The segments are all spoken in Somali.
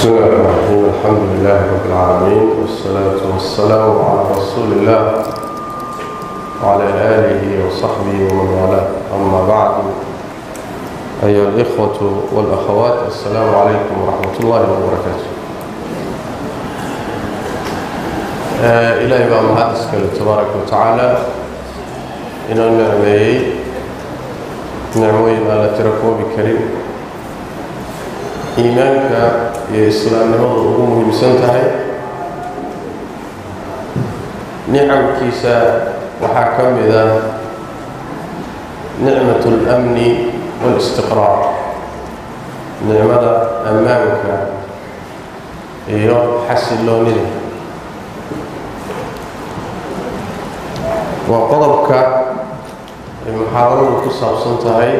بسم الله الرحمن الرحيم الحمد لله رب العالمين والصلاة والسلام على رسول الله وعلى آله وصحبه ومن والاه أما بعد أيها الإخوة والأخوات السلام عليكم ورحمة الله وبركاته آه إلهي بقى محدث تبارك وتعالى إنه النعمي نعموين على تركوا بكريم iimaanka iyo islaamnimadu ugu muhiimsan tahay nicamkiisa waxaa ka mid ah nicmat اlamni wاlistiqraar nicmada ammaanka iyo xasiloonida waa qodobka ay muxaadaradu ku saabsan tahay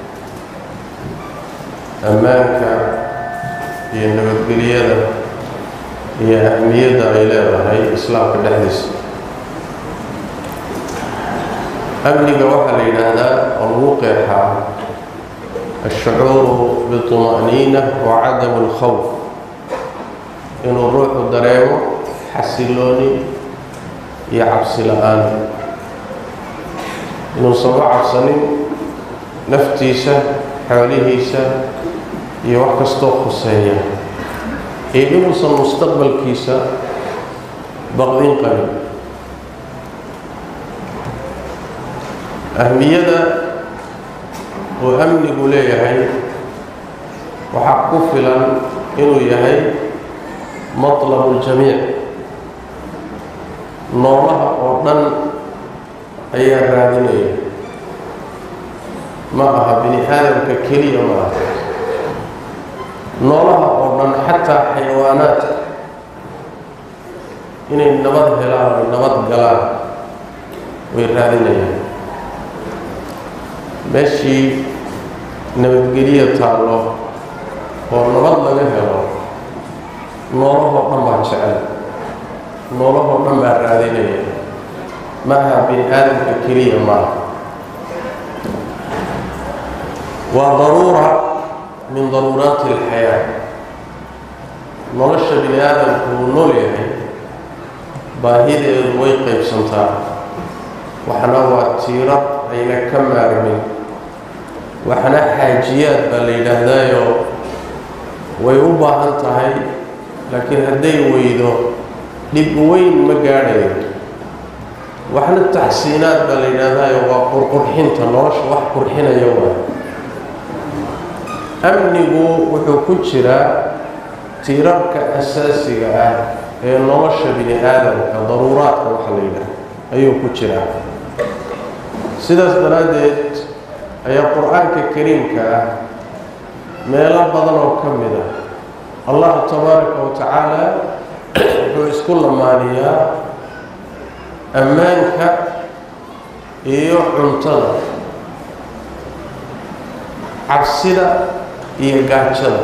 ammaanka iyo nabadgelyada iyo ahmiyadda ay leedahay islaamka dhexdiisa amniga waxaa la yidhaahdaa oo lagu qeexaa ashucuuru biطuma'niina wa cadamu اlkhawf inuu ruuxu dareemo xasilooni iyo cabsi la-aan inuusan u cabsanin naftiisa xoolihiisa iyo wax kastoo khuseeya iyo inuusan mustaqbalkiisa baqdin qabin ahmiyada uu amnigu leeyahay waxaa ku filan inuu yahay matlabu ljamiic noolaha oo dhan ayaa raadinaya ma aha bini aadamka keliya ma aha noolaha oo dhan xataa xayawaanaadka inay nabad helaan oy nabad galaan way raadinayaan meeshii nabadgelya taallo oo nabad laga helo noolahoo dhan baa jecel noolahoo dhan baa raadinaya maaha bini aadamka keliya maaha waa daruura min daruuraati alxayaa nolosha bini aadamku uu nool yahay baahideedu way qaybsantaa waxna waa tiiro ayna ka maarmin waxna xaajiyaad baa la yidhaahdaayo way u baahan tahay laakiin hadday weydo dhib weyn ma gaadhayo waxna taxsiinaad baa la yidhaahdaayo waa qurqurxinta nolosha wax qurxinaya waa amnigu wuxuu ku jiraa tiirarka asaasiga ah ee nolosha bini aadamka daruuraadka waxa la yidhaah ayuu ku jiraa sidaas daraaddeed ayaa qur-aanka kariimka ah meelo badan oo ka mid ah allah tabaaraka wa tacaala wuxuu isku lamaaniyaa ammaanka iyo cuntada cabsida iyo gaajada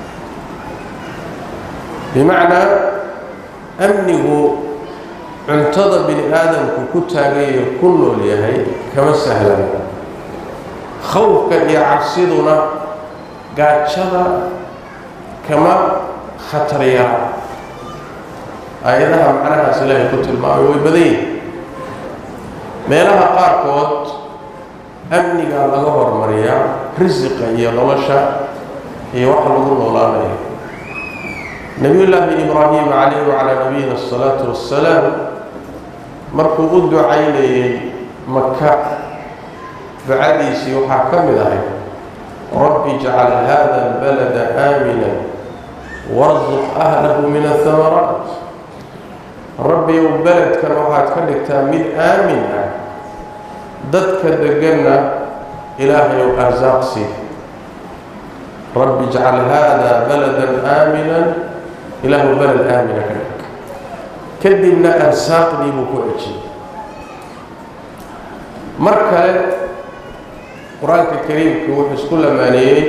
bimacnaa amnigu cuntada bini aadamku ku taagayo ku nool yahay kama sahlan khawfka iyo cabsiduna gaajada kama khatar yara aayadaha macnahaas ilaahay ku tilmaamay way badan yihin meelaha qaarkood amnigaa laga hormariyaa risiqa iyo nolosha iyo waxa lagu noolaanayo nebiyullaahi ibraahim calayhi wacalaa nabiyina asalaatu wassalaam markuu u ducaynayay maka ducadiisii waxaa ka mid ahay rabbi jcal hada albalada aamina warsuq ahlahu min ahamaraat rabbiyow beledkan waxaad ka dhigtaa mid aamin ah dadka deganna ilaahayow arsaaqsi rabbi jcal hada baladan aaminan ilaahu beled aamina ka dhig kadibna arsaaqdii buu ku cejiyey mar kale qur-aanka kariimka wuxuu isku lamaaneeyey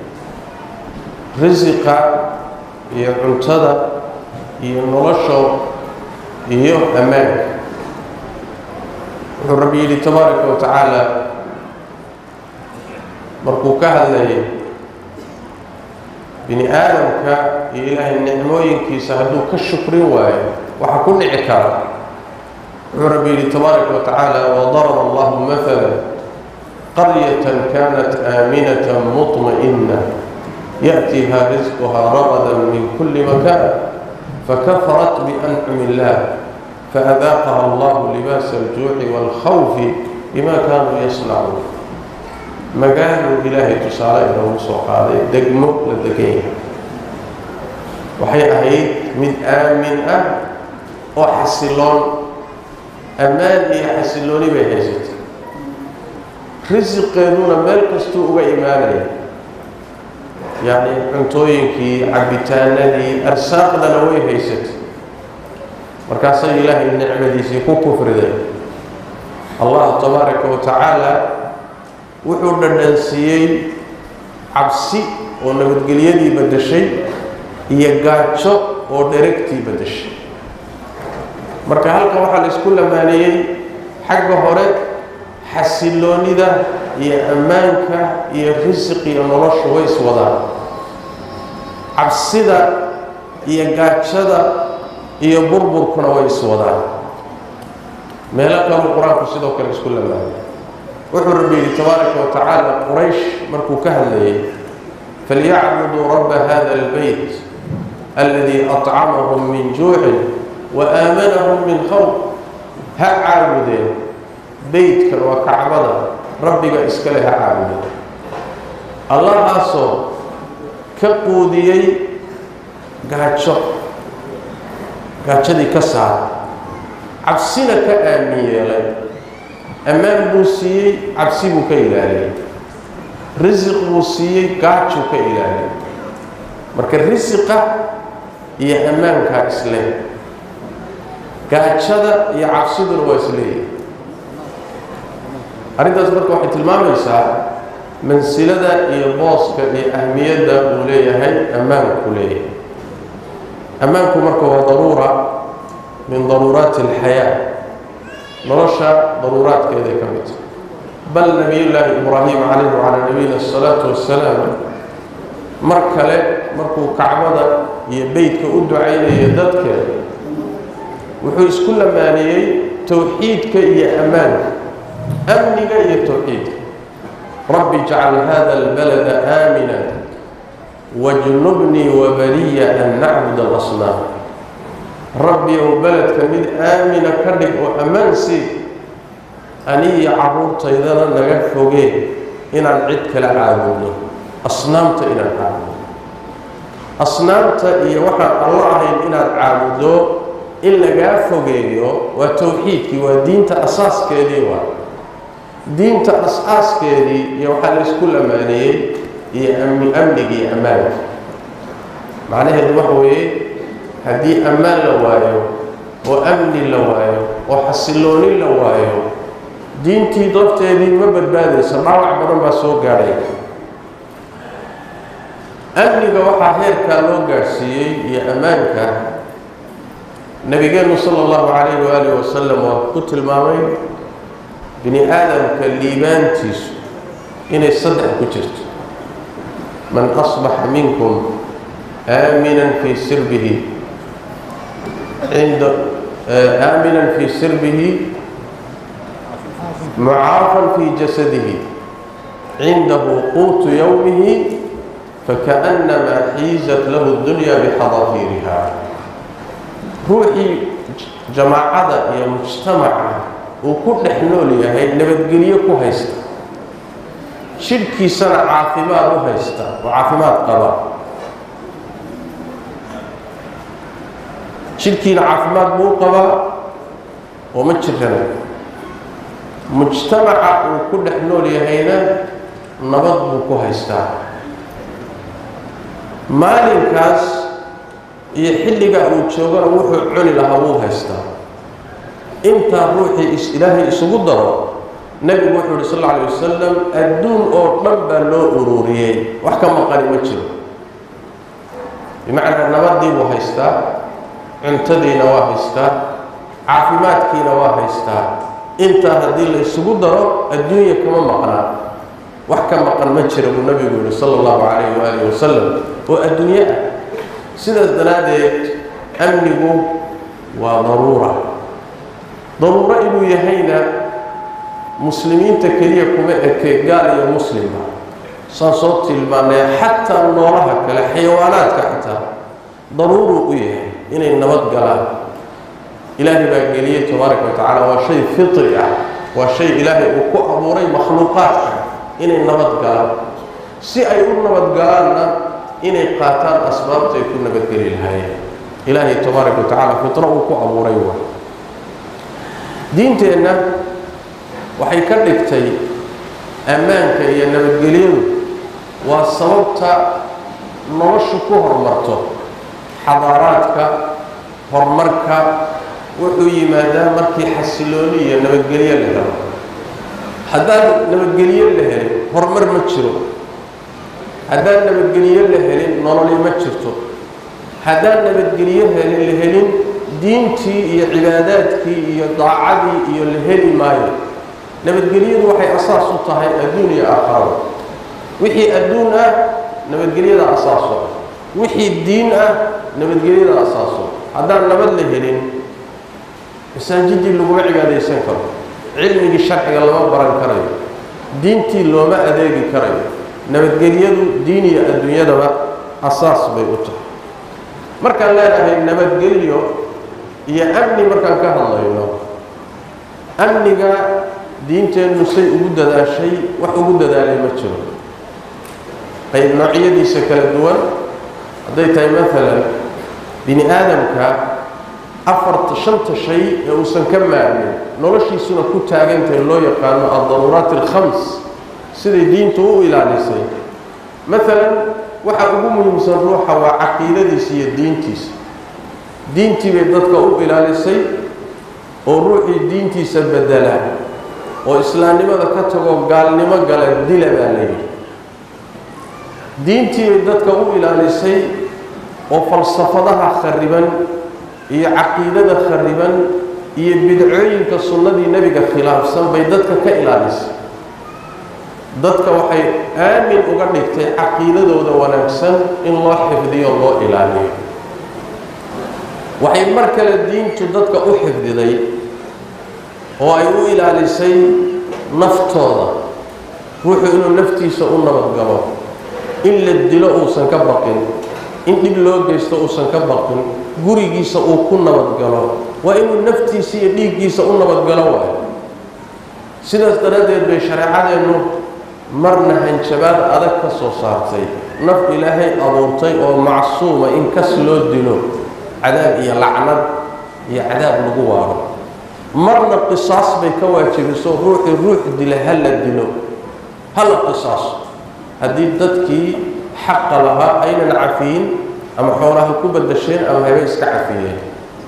risiqa iyo cuntada iyo nolosho iyo ammaanka wuxuu rabbi yidhi tabaaraka wa tacaala markuu ka hadlayay bini aadamka iyo ilaahay nicmooyinkiisa hadduu ka shukrin waayo waxa ku dhici kara wuxuu rabbi yidhi tabaaraka wa tacaala wadaraba allahu maala qaryatan kanat aaminatan muطma'ina ya'tiha risquha ragadan min kuli makan fakafarat biancumi illah faadaaqaha allahu libaasa aljuuci waalkhawfi bima kaanuu yasnacuun magaaluu ilaahay tusaale inoogu soo qaaday degmo la degan yahay waxay ahayd mid aamin ah oo xasiloon ammaan iyo xasilooni bay haysatay risiqeeduna meel kastuu uga imaanaya yacni cuntooyinkii cabitaanadii arsaaqdana way haysatay markaasay ilaahay nicmadiisii ku kufriday allah tabaaraka wa tacaala wuxuu dhadhansiiyey cabsi oo nabadgelyadii baddashay iyo gaajo oo dheragtii baddashay marka halkan waxaa la isku lamaaneeyey xagga hore xasiloonida iyo ammaanka iyo risiq iyo noloshu way iswadaan cabsida iyo gaajada iyo burburkuna way iswadaan meelo kaluu qur-aanku sidoo kale isku lamaanay wuxuu rabbi yidhi tabaaraka wa tacaala quraysh markuu ka hadlayay falyacbuduu rabba hada albeyt aladii acamahum min juucin wa aamanahum min khawf ha caabudeen beytkan waa kacbada rabbiga iskale ha caabudeen allahaasoo ka quudiyey gaajo gaajadii ka saara cabsina ka aamin yeelay ammaan buu siiyey cabsi buu ka ilaaliyey risiq buu siiyey gaajuu ka ilaaliyey marka risiqa iyo ammaankaa isle gaajada iyo cabsiduna waa isleeyahay arrintaas marka waxay tilmaamaysaa mansilada iyo booska iyo ahmiyadda uu leeyahay ammaanku leeyahay ammaanku marka waa daruura min daruuraati alxayaa nolosha daruuraadkeeday ka mid tahay bal nabiyullaahi ibraahim calayhi wacalaa nabiyina asalaatu wassalaam mar kale markuu kacbada iyo beytka u ducaynayo dadkeeda wuxuu isku lamaaniyey towxiidka iyo ammaanka amniga iyo towxiidka rabbi jcal hada albalada aamina wajnubnii wabaniya an nacbud alasnaam rabbi ou beledka mid aamina ka dhig oo ammaan sii aniyo carruurtaydana naga fogeen inaan cid kala caabudno asnaamta inaan caabudno asnaamta iyo waxaan allo ahayn inaad caabuddo in lagaa fogeeyo waa towxiidkii waa diinta asaaskeedii waa diinta as-aaskeedii iyo waxaa la isku lamaaneeyey iyo amni amnigii ammaanka macnaheedu waxa weeye haddii ammaan la waayo oo amni la waayo oo xasilooni la waayo diintii dabteedii ma badbaadayso dhaawac badan baa soo gaadhay amniga waxaa heerkaa loo gaadhsiiyey iyo ammaanka nabigeenu sala allahu calayhi waaalih wasalam waa ku tilmaamay bini aadamka liibaantiisu inay saddex ku jirto man asbaxa minkum aaminan fii sirbihi cinda aaminan fii sirbihi mucaafan fii jasadihi cindahu quutu yowmihi fakaأnamaa xiizat lahu اdunya bixadafiiriha ruuxii jamaacada iyo mujtamaca uu ku dhex nool yahay nabadgelyo ku haysta jidhkiisana caafimaad u haysta oo caafimaad qaba jidhkiina caafimaad buu u qabaa oo ma jirana mujtamaca uu ku dhex nool yahayna nabad buu ku haystaa maalinkaas iyo xilligaa uu joogana wuxuu cuni lahaa wuu haystaa intaa ruuxii is ilaahay isugu daro nebigu wuxuu uhi sal alla alay wasalam adduun oo dhan baa loo ururiyey wax ka maqani ma jiro bimacnaa nabadii buu haystaa cuntadiina waa haystaa caafimaadkiina waa haystaa intaa haddii la isugu daro adduunya kama maqnaa wax ka maqan ma jira buu nabigu yihi sala allahu calayhi waalihi wasalam oo adduunye ah sidaas daraaddeed amnigu waa daruura daruuro inuu yahayna muslimiinta keliya kuma eke gaal iyo muslimba saan soo tilmaanay xataa noolaha kale xayawaanaadka xataa daruuruu u yahay inay nabad galaan ilaahay baa geliyey tabaaraka wa tacaala waa shay fitri ah waa shay ilaahay uu ku abuuray makhluuqaadka inay nabad galaan si ay u nabad galaanna inay qaataan asbaabta ay ku nabadgeli lahaayeen ilaahay tabaaraka wa tacaala fitro uu ku abuuray wa diinteenna waxay ka dhigtay ammaanka iyo nabadgelyadu waa sababta noloshu ku horumarto xadaaraadka horumarka wuxuu yimaadaa markii xasilooni iyo nabadgelyo la helo haddaan nabadgelyo la helin horumar ma jiro haddaan nabadgelyo la helin nololi ma jirto haddaan nabadgelyo helin la helin diintii iyo cibaadaadkii iyo daacadii iyo la heli maayo nabadgelyadu waxay asaas u tahay adduun iyo aakhirada wixii adduun ah nabadgelyada asaaso wixii diin ah nabadgelyada asaaso haddaan nabad la helin masaajidii laguma cibaadaysan karo cilmigii sharciga lama baran karayo diintii looma adeegi karayo nabadgelyadu diin iyo adduunyadaba asaas bay u tahay markaan leenahay nabadgelyo iyo amni markaan ka hadlayno amniga diinteennu say ugu dadaashay wax ugu dadaalay ma jiro qayb noocyadiisa kala duwan hadday tahay maalan bini aadamka afarta shanta shay ee uusan ka maarmin noloshiisuna ku taagantahay loo yaqaano aldaruuraat alkhams siday diintu u ilaalisay maalan waxa ugu muhiimsan ruuxa waa caqiidadiisa iyo diintiisa diintii bay dadka u ilaalisay oo ruuxii diintiisa bedela oo islaamnimada ka tago gaalnimo gala dila baa la yidhi diintii bay dadka u ilaalisay oo falsafadaha khariban iyo caqiidada khariban iyo bidcooyinka sunnadii nebiga khilaafsan bay dadka ka ilaalisay dadka waxay aamin uga dhigtay caqiidadooda wanaagsan in loo xifdiyo loo ilaaliyo waxay mar kale diintu dadka u xifdiday oo ay u ilaalisay naftooda ruuxu inuu naftiisa u nabadgalo in la dilo uusan ka baqin in dhib loo geysto uusan ka baqin gurigiisa uu ku nabadgalo waa inuu naftiisa iyo dhiiggiisa u nabadgalo waayo sidaas daraaddeed bay shareecadeennu marna hanjabaad adag ka soo saartay naf ilaahay abuurtay oo macsuuma in kas loo dilo cadaab iyo lacnad iyo cadaab lagu waaro marna qisaas bay ka waajibiso ruuxii ruux dila ha la dilo hala qisaaso haddii dadkii xaqa lahaa aynan cafiyin ama xoolaha ku badasheen ama habe iska cafiyeen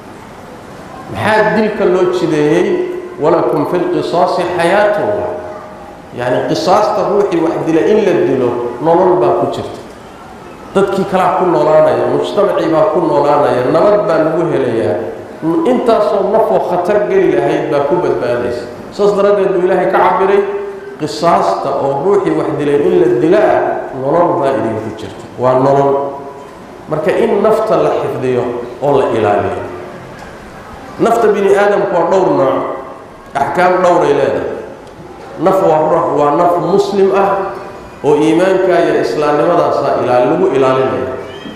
maxaa dilka loo jideeyey walakum fi lqisaasi xayaatun yacni qisaasta ruuxii wax dila in la dilo nolol baa ku jirta dadkii kalaa ku noolaanaya mujtamacii baa ku noolaanaya nabad baa lagu helayaa intaasoo nafoo khatar geli lahayd baa ku badbaadaysa saas daraaddeed buu ilaahay ka cabiray qisaasta oo ruuxii wax dilay in la dilaa nolol baa idinku jirta waa nolol marka in nafta la xifdiyo oo la ilaaliyo nafta bini aadamku waa dhowr nooc axkaam dhowray leedahay naf waa ruux waa naf muslim ah oo iimaanka iyo islaamnimadaasa ilaali lagu ilaalinaya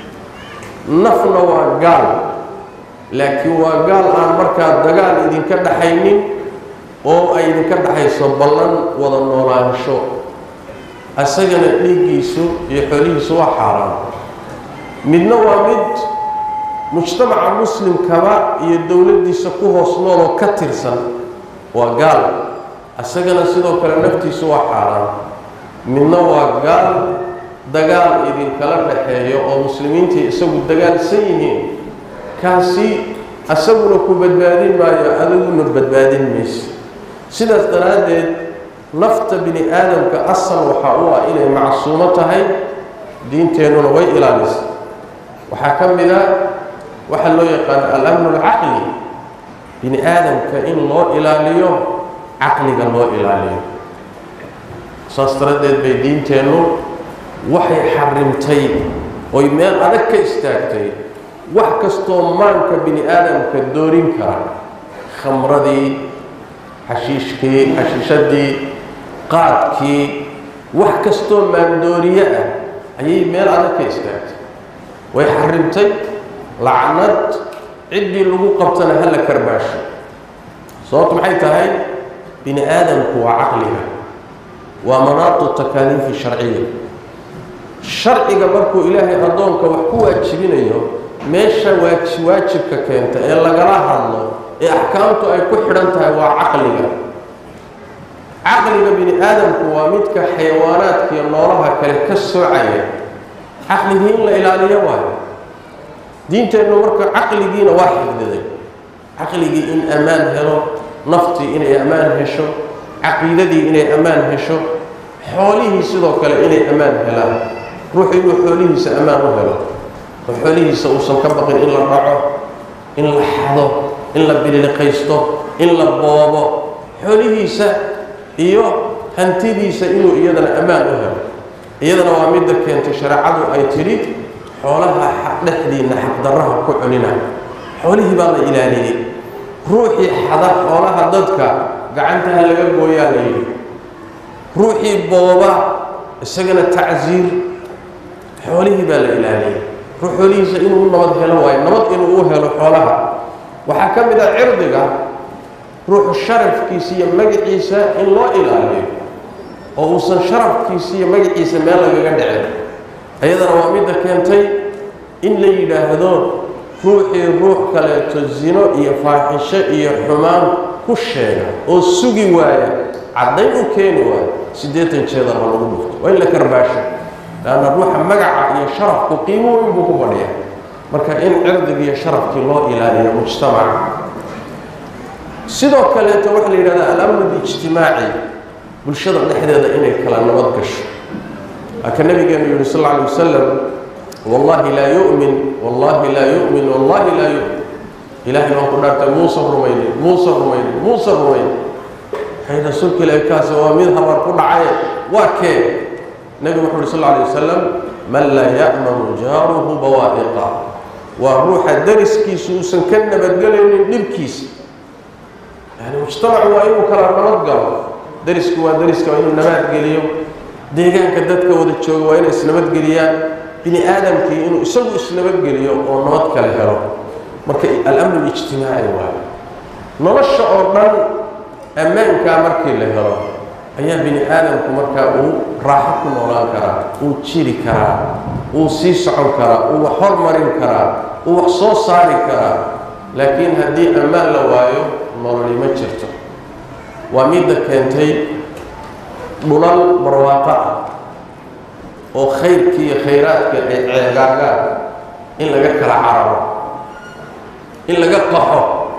nafna waa gaal laakiin waa gaal aan markaa dagaal idinka dhaxaynin oo ay idinka dhaxayso ballan wada noolaansho isagana dhiiggiisu iyo xoolihiisu waa xaaraan midna waa mid mujtamaca muslimkaba iyo dowladdiisa ku hoos nooloo ka tirsan waa gaal isagana sidoo kale naftiisu waa xaaraan midna waa gaal dagaal idinkala dhaxeeyo oo muslimiintii isagu dagaalsan yihiin kaasi isaguna ku badbaadin maayo adiguna badbaadin mayso sidaas daraaddeed nafta bini aadamka asal waxaa u ah inay macsuumo tahay diinteennuna way ilaalisa waxaa ka mid a waxaa loo yaqaano alamnu alcaqli bini aadamka in loo ilaaliyo caqliga loo ilaaliyo saas daradeed bay diinteennu waxay xarimtay oy meel adag ka istaagtay wax kastoo maanka bini aadamka doorin kara khamradii xashiishkii xashiishadii qaadkii wax kastoo maandooriye ah ayay meel adag ka istaagtay way xarimtay lacnad ciddii lagu qabtana hala karbaasho sababtu maxay tahay bini aadamku waa caqliga waa manaatu takaaliifi sharciya sharciga markuu ilaahay addoonka wax ku waajibinayo meesha waaji waajibka keenta ee lagala hadlo ee axkaamtu ay ku xidhan tahay waa caqliga caqliga bini aadamku waa midka xayawaanaadka iyo noolaha kale ka soocaya caqligii in la ilaaliyo waayo diinteennu marka caqligiina waa xifdiday caqligii in ammaan helo naftii inay ammaan hesho caqiidadii inay ammaan hesho xoolihii sidoo kale inay ammaan helaan ruuxu inuu xoolihiisa ammaan u helo oo xoolihiisa uusan ka baqin in la dhaco in la xado in la bililiqaysto in la boobo xoolihiisa iyo hantidiisa inuu iyadana ammaan u helo iyadana waa midda keentay shareecadu ay tidhi xoolaha dhexdiinna xaqdarraha ku cunina xoolihii baa la ilaaliyey ruuxii xada xoolaha dadka gacantaha laga gooyaa la yidhi ruuxii booba isagana tacsiir xoolihii baa la ilaaliyey ruux xoolihiisa inuu nabad helo waayo nabad inuu u helo xoolaha waxaa ka mid ah cirdiga ruuxu sharafkiisa iyo magaciisa in loo ilaaliyo oo uusan sharafkiisa iyo magaciisa meel lagaga dhicin ayadana waa midda keentay in la yidhaahdo ruuxii ruux kaleeto zino iyo faaxisho iyo xumaan ku sheega oo sugi waaya caddayn u keeni waaya siddeetan jeedar ha lagu dhufto waa in la karbaasho leanna ruuxa magaca iyo sharafku qiimo weyn buu ku fadhiya marka in cirdiga iyo sharafkii loo ilaaliyo mujtamaca sidoo kaleeto waxaa la yidhahdaa alamnu lijtimaaci bulshada dhexdeeda inay kala nabad gasho aka nabigeenu yihi sal alla alay wasalam wallahi laa yu'min wallahi laa yu'min wallahi laa yu'min ilaahay baan ku dhaartay muusan rumaynin muusan rumaynin muusan rumaynin waxay rasuulka ilaahi kaasi waa mid habar ku dhacay waa kee nebigu wuxu uhi sal alla alay wasalam man laa ya'manu jaaruhu bawaa'iqa waa ruuxa dariskiisu uusan ka nabadgelaynin dhibkiisa yani mujtamacu waa inuu kala nabad galo darisku waa dariska waa inuu nabadgeliyo deegaanka dadka wada jooga waa inay isnabadgeliyaan bini aadamkii inuu isagu isnabadgeliyo oo nabad kale helo marka alamnu lijtimaaci waayo nolosha oo dhan ammaankaa markii la helo ayaa bini aadamku markaa uu raaxo ku noolaan karaa uu jiri karaa uu sii socon karaa uu wax hormarin karaa uu wax soo saari karaa laakiin haddii ammaan la waayo nololi ma jirto waa midda keentay dhulal barwaaqo ah oo khayrkii iyo khayraadka ay ceegaagaan in laga kala cararo in laga qaxo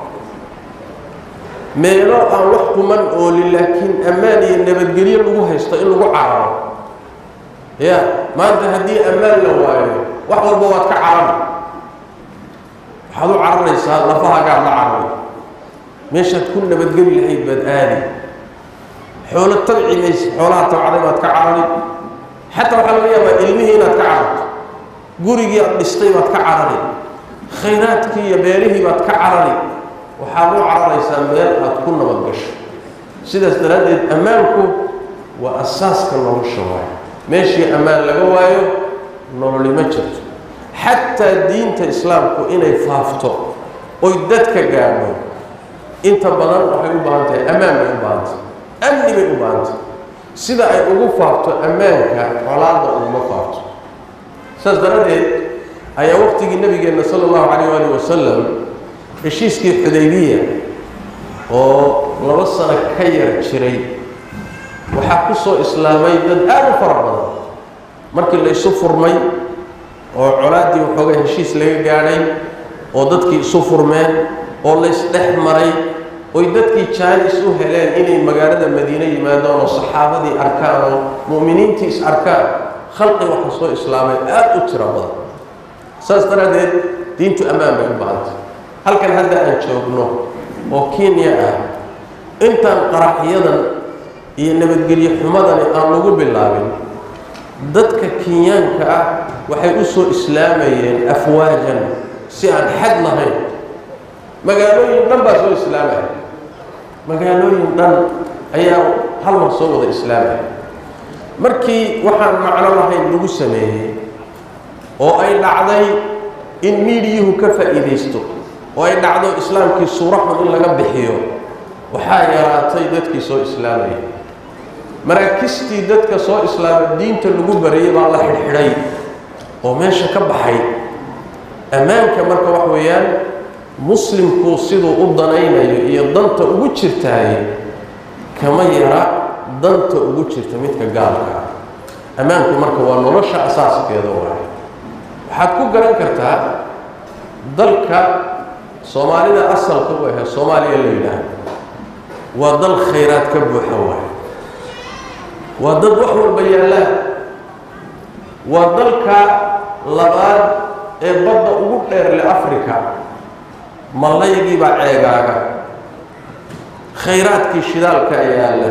meelo aan wax kuman oolin laakiin ammaan iyo nabadgelyo lagu haysto in lagu cararo ya maanta haddii ammaan la waayo wax walba waad ka carari waxaad u cararaysaa lafahagaad la carari meeshaad ku nabadgeli lahayd baad aadi xoolo tabci maysa xoolaha tabcaday baad ka carari xataa waxaa laga yaabaa ilmihii inaad ka cararto gurigii aad dhistay baad ka carari khayraadkii iyo beerihii baad ka carari waxaad u cararaysaa meel aad ku nabad gasho sidaas daraaddeed ammaanku waa asaaska nolosha waayo meeshii ammaan laga waayo nololi ma jirto xataa diinta islaamku inay faafto oy dadka gaadho inta badan waxay u baahan tahay ammaan bay u baahan tahay amni bay u baahan tahay sida ay ugu faafto ammaanka colaadda uguma faafto saas daraaddeed ayaa waqtigii nabigeenna sala allahu calayh waali wasalam heshiiskii xudaybiya oo laba sano ka yar jiray waxaa ku soo islaamay dad aada u fara badan markii la isu furmay oo colaaddii waxoogaa heshiis laga gaadhay oo dadkii isu furmeen oo la isdhex maray oy dadkii jaanis u heleen inay magaalada madiine yimaadaan oo saxaabadii arkaan oo mu'miniintii is arkaan khalqi waxa soo islaamay aada u tiro badan saas daraaddeed diintu ammaan bay u baahantay halkan hadda aan joogno oo kenya ah intaan qaraxyadan iyo nabadgelyo xumadani aan lagu bilaabin dadka kenyaanka ah waxay u soo islaamayeen afwaajan si aan xad lahayn magaalooyin dhan baa soo islaamaya magaalooyin dhan ayaa hal mar soo wada islaamaya markii waxaan macno lahayn lagu sameeyey oo ay dhacday in miidiyuhu ka faa'iidaysto oo ay dhacdo islaamkii suuro xun in laga bixiyo waxaa yaraatay dadkii soo islaamayay maraakistii dadka soo islaamay diinta lagu barayay baa la xidhxidhay oo meesha ka baxay ammaanka marka wax weeyaan muslimku siduu u danaynayo iyo danta ugu jirtaay kama yara danta ugu jirta midka gaalka ah ammaanku marka waa nolosha asaaskeeda waay waxaad ku garan kartaa dalka soomaalida asalka u ahe soomaaliya la yidhaahdo waa dal khayraad ka buuxa waay waa dad wax walba yaallaan waa dalka labaad ee badda ugu dheerle africa mallaygii baa ceegaaga khayraadkii shidaalka yaalla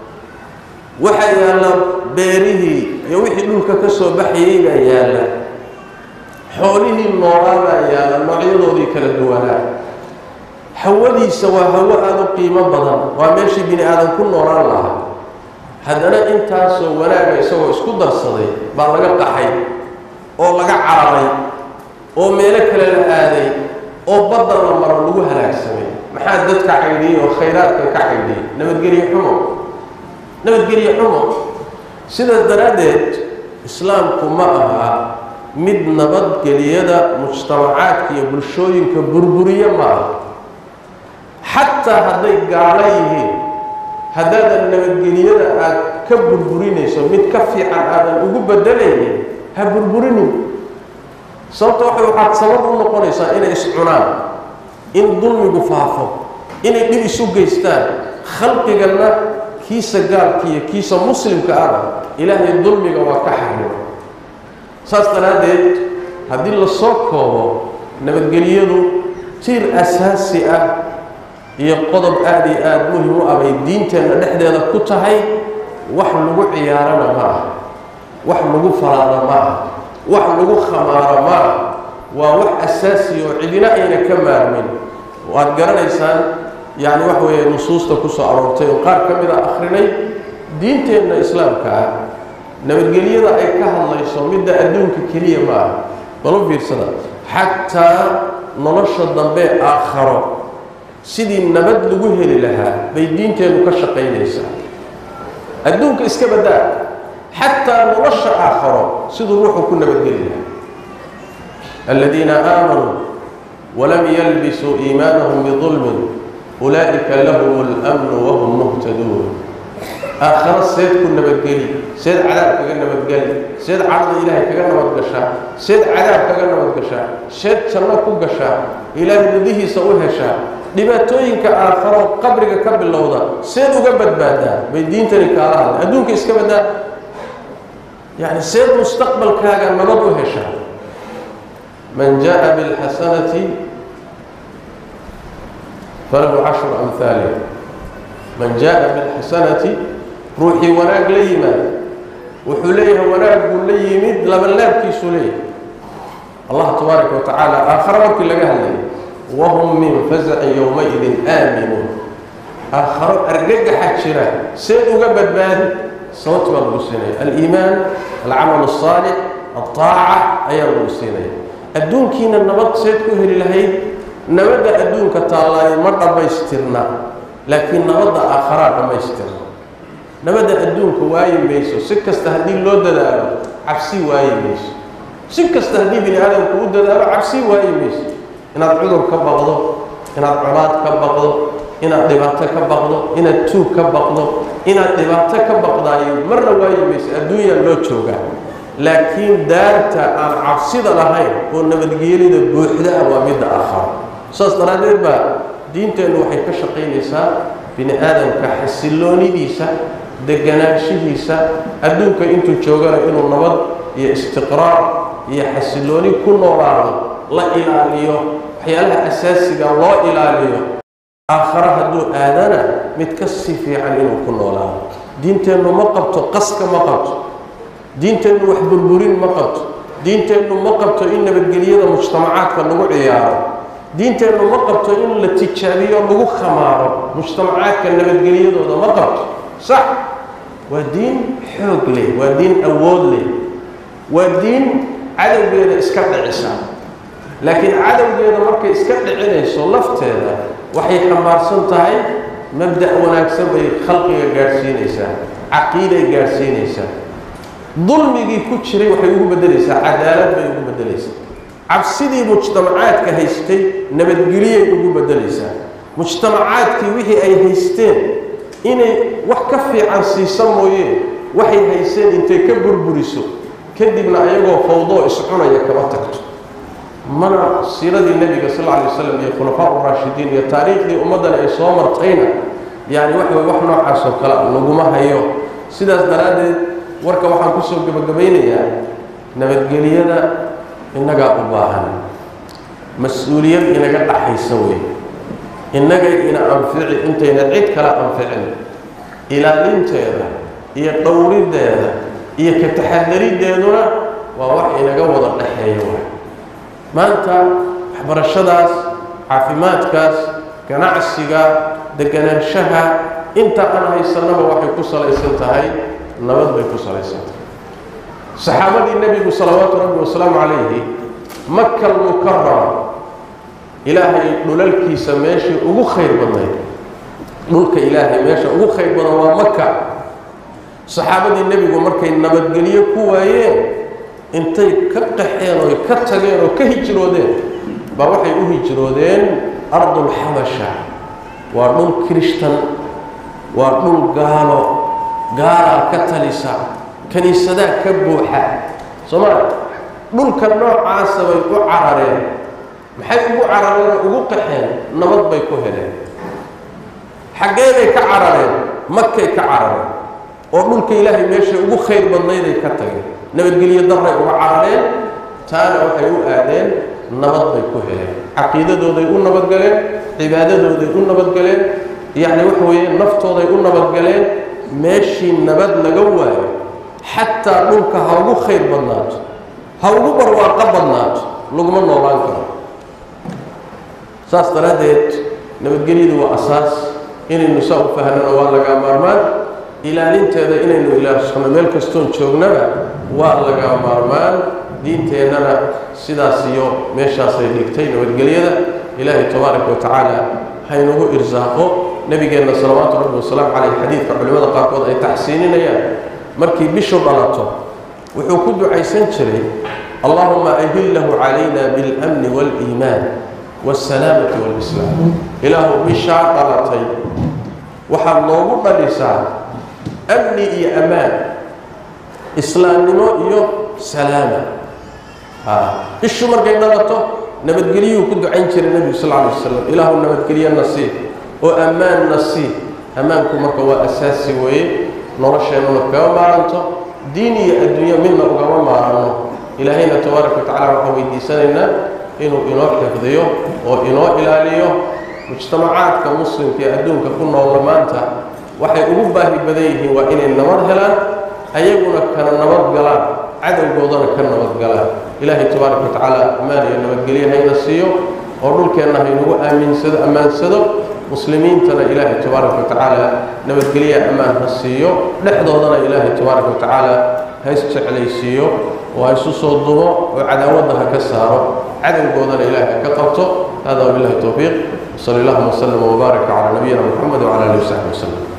waxaa yaalla beerihii iyo wixii dhulka ka soo baxayay baa yaalla xoolihii noolaa baa yaalla noocyadoodii kala duwanaa hawadiisa waa hawo aada u qiimo badan waa meeshii bini aadan ku noolaan lahaa haddana intaasoo wanaaga isagoo isku darsaday baa laga qaxay oo laga cararay oo meelo kale la aaday oo badda la maro lagu halaagsamay maxaa dadka caydhiyey oo khayraadka ka caydhiyey nabadgelye xumo nabadgelye xumo sidaas daraaddeed islaamku ma aha mid nabadgeliyada mujtamacaadka iyo bulshooyinka burburiye ma aha xataa hadday gaalo yihiin haddaadan nabadgeliyada aad ka burburinayso mid ka fiican aadan ugu bedelaynin ha burburinin sababta waxa waxaad sabab u noqonaysaa inay iscunaan in dulmigu faafo inay dhib isu geystaan khalqiganna kiisa gaalka iyo kiisa muslimka ahna ilaahay dulmiga waa ka xarimo saas daraaddeed haddii la soo koobo nabadgeliyadu tiir asaasi ah iyo qodob aada iyo aada muhim u ah bay diinteenna dhexdeeda ku tahay wax lagu ciyaarana ma ah wax lagu falaada ma ah wax lagu khamaaro ma ah waa wax asaasiya oo cidina ayna ka maarmin waad garanaysaan yacni wax weeye nusuusta ku soo aroortay oo qaar ka mid a akhrinay diinteenna islaamka ah nabadgelyada ay ka hadlayso midda adduunka keliya ma ah balo fiirsada xataa nolosha dambe aakharo sidii nabad lagu heli lahaa bay diinteennu ka shaqaynaysaa adduunka iska baddaa xataa nolosha aakharo siduu ruuxu ku nabadgeli lahaa aladiina aamanuu walam yalbisuu iimaanahum bidulmin ulaa'ika lahum اlmnu wahum muhtaduun aakharo seed ku nabadgeli seed cadaab kaga nabadgeli seed cadda ilaahay kaga nabadgashaa seed cadaab kaga nabadgashaa seed janno ku gashaa ilaahay ridihiisa u heshaa dhibaatooyinka aakharo qabriga ka bilowda seed uga badbaadaa bay diintani kaala hadlay adduunka iska baddaa yacni seed mustaqbalkaaga nabad u heshaa man jaa bilxasanati falahu cashru amhaaliha man jaa bilxasanati ruuxii wanaag la yimaada wuxuu leeyahay wanaag buu la yimid labanlaabkiisuu leeyahay allah tabaaraka wa tacaala aakhare markii laga hadlaya wahum min fasacin yowmaidin aaminuun aakharo argagaxa jira seed uga badbaadi sababta baa lagu siinaya aliimaan alcamal الصaalix aلطaaca ayaa lagu siinaya adduunkiina nabad seed ku heli lahayd nabadda adduunka taallaayo ma dhammaystirna laakiin nabadda aakharaa dhammaystirna nabadda adduunka waayi mayso si kasta haddii loo dadaalo cabsi waayi mayso si kasta haddii bini aadamku u dadaalo cabsi waayi mayso inaad cudur ka baqdo inaad colaad ka baqdo inaad dhibaato ka baqdo inaad tuug ka baqdo inaad dhibaato ka baqdaayo marna waayi mayso adduunyaa loo joogaa laakiin daarta aan cabsida lahayn oo nabadgeelida buuxda ah waa midda aakharo saas daraaddeed baa diinteennu waxay ka shaqaynaysaa bini aadamka xasilloonidiisa deganaanshihiisa adduunka intuu joogana inuu nabad iyo istiqraar iyo xasillooni ku noolaado la ilaaliyo waxyaalaha asaasiga loo ilaaliyo aakhare hadduu aadana mid ka sii fiican inuu ku noolaado diinteennu ma qabto qaska ma qabto diinteennu wax burburin ma qabto diinteennu ma qabto in nabadgelyada mujtamacaadka lagu ciyaaro diinteennu ma qabto in la tijaabiyo lagu khamaaro mujtamacaadka nabadgelyadooda ma qabto sax waa diin xoog leh waa diin awood leh waa diin cadowgeeda iska dhicisa laakiin cadowgeeda markay iska dhicinayso lafteeda waxay xambaarsan tahay mabda' wanaagsan bay khalqiga gaadhsiinaysaa caqiiday gaadhsiinaysaa dulmigii ku jiray waxay ugu beddelaysaa cadaalad bay ugu beddelaysaa cabsidii mujtamacaadka haystay nabadgeliyay ugu beddelaysaa mujtamacaadkii wixii ay haysteen inay wax ka fiican siisa mooyee waxay hayseen intay ka burburiso kadibna ayagoo fawdoo iscunaya kama tagto mana siiradii nebiga sal alla alay wasalam iyo khulafaa uraashidiin iyo taariikhdii ummaddan ay soo martayna yacni waxa way wax noocaas oo kale laguma hayo sidaas daraaddeed warka waxaan kusoo gebagabaynayaa nabadgeliyada innagaa u baahan mas-uuliyad inaga dhaxaysa wey innagay ina anfici intayna cid kala anficin ilaalinteeda iyo dhowriddeeda iyo ka taxadariddeeduna waa wax inaga wada dhaxeeya waay maanta waxbarashadaas caafimaadkaas ganacsiga deganaanshaha inta aan haysanaba waxay ku salaysan tahay nabad bay ku salaysan tahay saxaabadii nebigu salawaatu rabbi wasalaamu calayhi maka almukarama ilaahay dhulalkiisa meeshii ugu khayr badnayd dhulka ilaahay meesha ugu khayr badan waa maka saxaabadii nebigu markay nabadgelyo ku waayeen intay ka qaxeen oo ka tageen oo ka hijroodeen baa waxay u hijroodeen ardulxabasha waa dhul kirishtan waa dhul gaalo gaalaa ka talisa kiniisadaa ka buuxa soomaali dhulka noocaasa bay u carareen maxay ugu carareen oo ugu qaxeen nabad bay ku heleen xaggee bay ka carareen makay ka carareen oo dhulka ilaahay meeshay ugu khayr badnayday ka tageen nabadgelyo daray uga carareen taana waxay u aadeen nabad bay ku heleen caqiidadooday u nabadgaleen cibaadadooday u nabadgaleen yacni waxa weeye naftooday u nabadgaleen meeshii nabad laga waayo xataa dhulka ha ugu khayr badnaato ha ugu barwaaqo badnaato laguma noolaan karo saas daraaddeed nabadgelyadu waa asaas inaynu saa u fahnana waa lagaa maarmaan ilaalinteeda inaynu ilaashano meel kastoon joognaba waa lagaa maarmaan diinteennana sidaas iyo meeshaasay dhigtay nabadgelyada ilaahay tabaaraka wa tacaala haynagu irsaaqo nebigeenna salawaatu rabbi wasalaamu caleyh xadiidka culimmada qaarkood ay taxsiininayaan markii bishu dhalato wuxuu ku ducaysan jiray allahuma ahillahu calayna biاlamni waاliimaan waاsalaamati wاlislaam ilaahu bishaa dhalatay waxaad noogu dhalisaa amni iyo ammaan islaamnimo iyo salaama bishu markay dhalato nabadgelyuu ku ducayn jiray nebigu sal alay wasalam ilaahu nabadgelyo nasiib oo ammaan nasiib ammaanku marka waa asaasi weeye nolosheennuna kaga maaranto diin iyo adduunyo midna ugama maaranno ilaahayna tabaaraka wa tacala waxaan weydiisanaynaa inuu inoo xifdiyo oo inoo ilaaliyo mujtamacaadka muslimka ee adduunka ku noolla maanta waxay ugu baahi badan yihiin waa inay nabad helaan ayaguna kana nabad galaan cadowgoodana ka nabad galaan ilaahay tabaaraka wa tacaala ammaan iyo nabadgelyo hayna siiyo oo dhulkeenna haynagu aaminsado ammaansado muslimiintana ilaahay tabaaraka wa tacaala nabadgelya ammaan ha siiyo dhexdoodana ilaahay tabaaraka wa tacaala ha isjeclaysiiyo oo ha isu soo dumo oo cadaawadda ha ka saaro cadowgoodana ilaahay ha ka qabto hada wabillahi towfiiq وصلى اللهم وسلم وبارك على نبينا محمد وعلى اله وصحبه وسلم